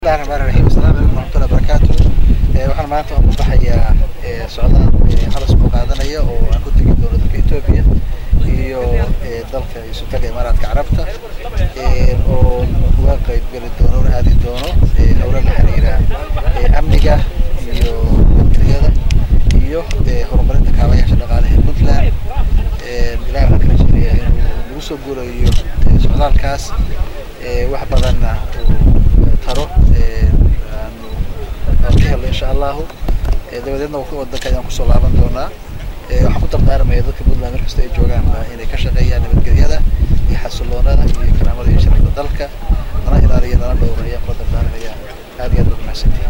bismillahi raxmaani raxiim asalaamu calaykum waraxmatullahi wabarakaatu waxaan maanta u baxayaa socdaal halas oo qaadanaya oo aan ku tegi doono dalka etoobiya iyo dalka sultanka imaaraadka carabta oo uga qayb geli doono una aadi doono howlo la xiriira amniga iyo nabadgelyada iyo horumarinta kaabayaasha dhaqaalaha ee puntland ilahi waxaan kala jeedaya inuu nagu soo guurayo socdaalkaas wax badanna uu taro aanu aan ka helno insha allahu dabadeedna wadanka ayaan kusoo laaban doonaa waxaan ku dardaarmaya dadka puntland mar kasta ay joogaan inay ka shaqeeyaan nabadgelyada iyo xasiloonada iyo karaamada iyo sharafta dalka lana ilaaliyo lana dhowro ayaan kula dardaarmaya aad iyo aad baad mahadsantihin